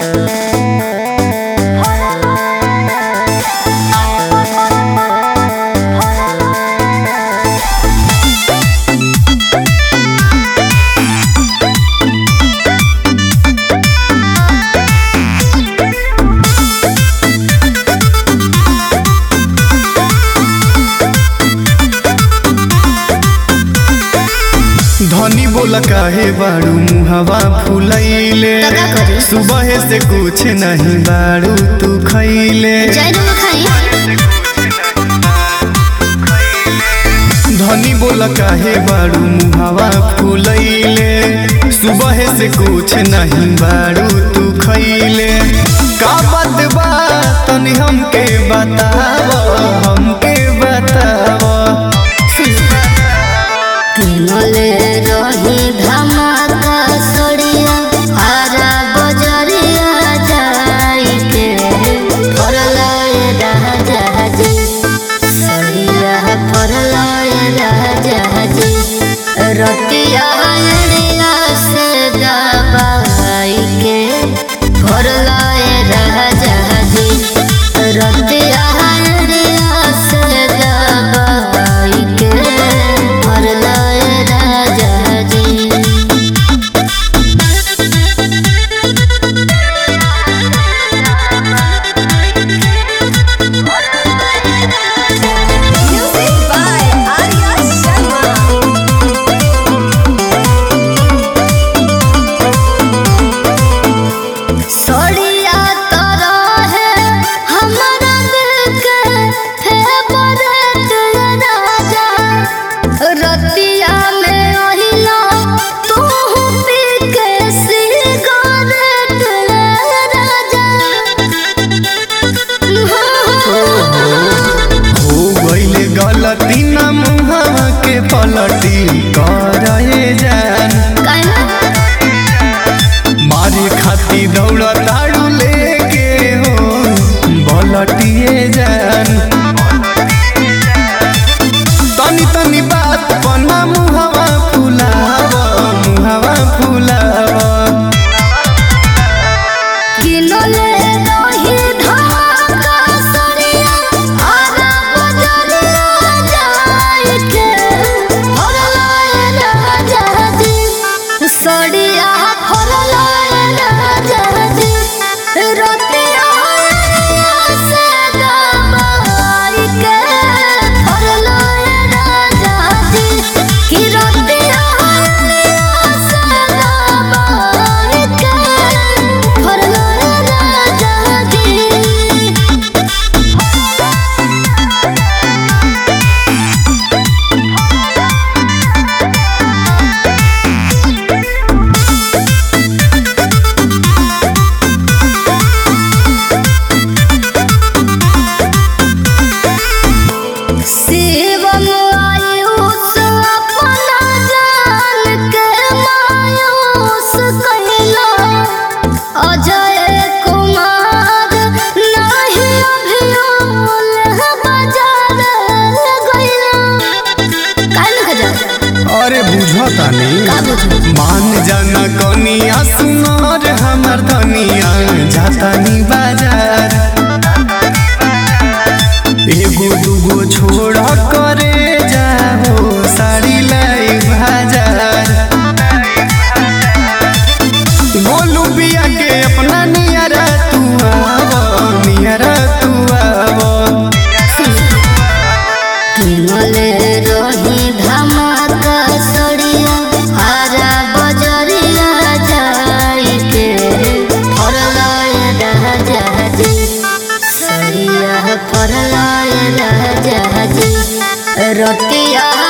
धनी बोला काहे बाड़ू मुहवा फुलैले तो का करी? सुबह से कुछ नहीं बाड़ू तू खैले जय रंग खाई धनी बोला काहे बाड़ू मुहवा फुलैले सुबह से कुछ नहीं बाड़ू तू खैले का बात बा तनी हमके बताव हमके बताव किनले रही धमाका सड़िया हरा बजरिया जाई के फरलाए राजा जी सड़िया फरलाए राजा जी रतिया अड़िया से दबाई के फरलाए राजा जी रतिया अड़िया से दबाई के फरलाए राजा जी Music by Arya Sharma. सोड़िया तरह है हमारा दिल के फेवरेट राजा रतिया में ओहिला तू पी के सिगरेट राजा हो गईले गलती न मुहवा के पलटी करे जान मारे खाती दौड़ ताड़ू लेके हो बलटिए जान तनी तनी बात पन्ना मुहवा फुलाव मुहवा फुलाव किनले रही धमाका सड़िया हरा बजरिया जाई के फरलाए राजा जी सड़िया फरलाए राजा जी रतिया से दबाई के फरलाए राजा जी कि रतिया से दबाई के फरलाए राजा जी शिवम आयुष अपना जान के मायूस कहिला अजय कुमार नहीं अभियोल बाजार गइला काहे न जा अरे बुझतानी का बुझू मान जाना कनिया सुनार हमर धनिया जातानी बाजार एगो दूगो छोड़ करे जाओ साड़ी लाई बाजार गोलू बिया के अपना नियरा तू आव नियरा तू आव किनले रही धमाका सड़िया हरा बजरिया जाई के फरलाए राजा जी सड़िया फरलाए राजा जी रतिया